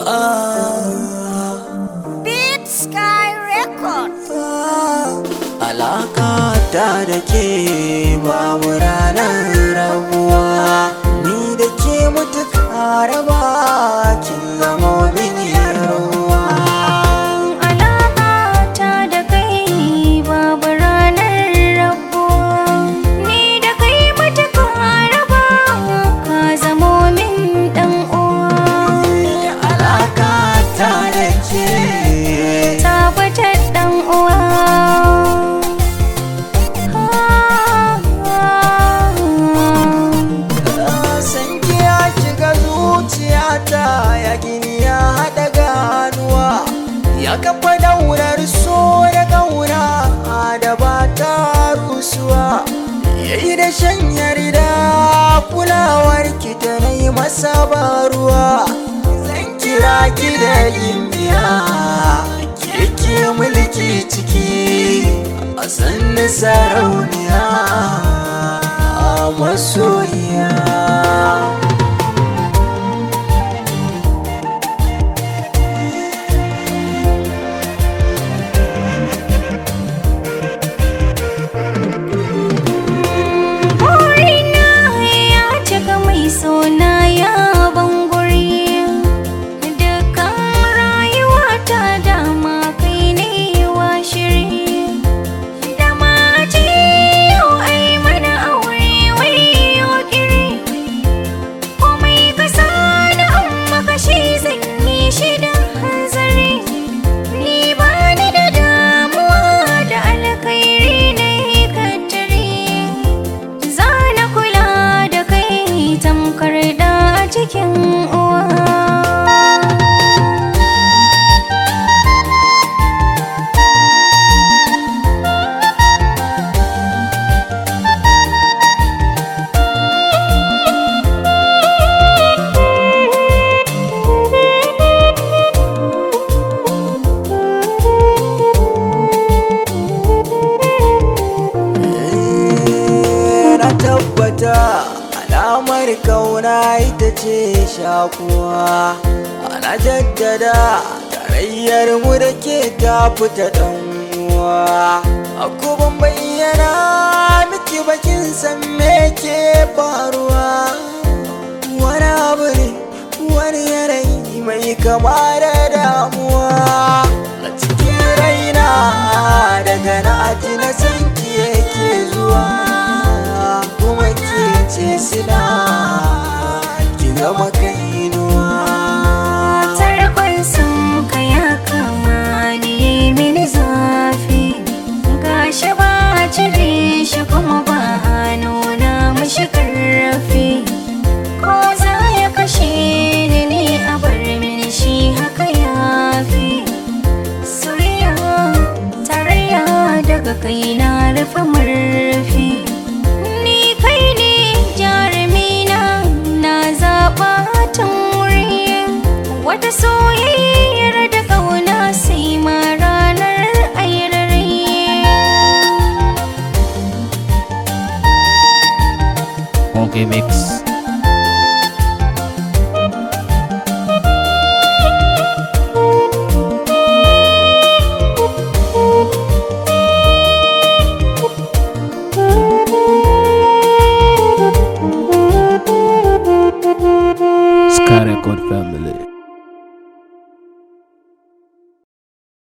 Beat Sky Records. Alaka ta da ke babu ranar rabuwa Ni da ke mutuka raba kin zama mini ruwa Alaƙata da kai babu ranar rabuwa. Ni da kai matuƙa raba ka zamo min ɗan uwa. Alaka ta da ke Tabbatar ɗan uwa. san ya shiga zuciyata ya gini ya haɗa ganuwa ya kafa daular so da gauna da ba ta rusuwa ya yi da shan yarda kulawar ki ta na yi masa baruwa zan kira ki da gimbiya ke mulki ciki a sannu sarauniya a masoyiya Burina ya cika mai sona ya bangure Dukkan rayuwata dama kai ne wa shiri Dama ce yau ai mana aure wai yau kiri Komai ka sani amma kashi zan yi shi da hanzari Ni ba ni da damuwa da alkhairi na yi kattare Za na kula da kai tamkar da a cikin uwa. na tabbata alamar kauna ita ce shakuwa ana jaddada tarayyar mu da ke ta fita uwa a kuma bayyana miki bakin san me ke faruwa wani abu ne wani yanayi mai kama da damuwa a cikin raina daga na ji na san ki yake zuwa kuma ke ce sila ki zama kainuwa Tarkon sun ka ya kama ni mini zafi gashi ba a cire shi kuma ba a nuna mashi karfi ko za ya kashe ni ne a bar mini shi haka ya fi soyayya tarayya daga kai na rufe murfi ni kai ne jarumina na zaɓa tun wuri wata soyayyar da ƙauna sai ma ranar ayyarare Monkey Mix. Sky Record Family.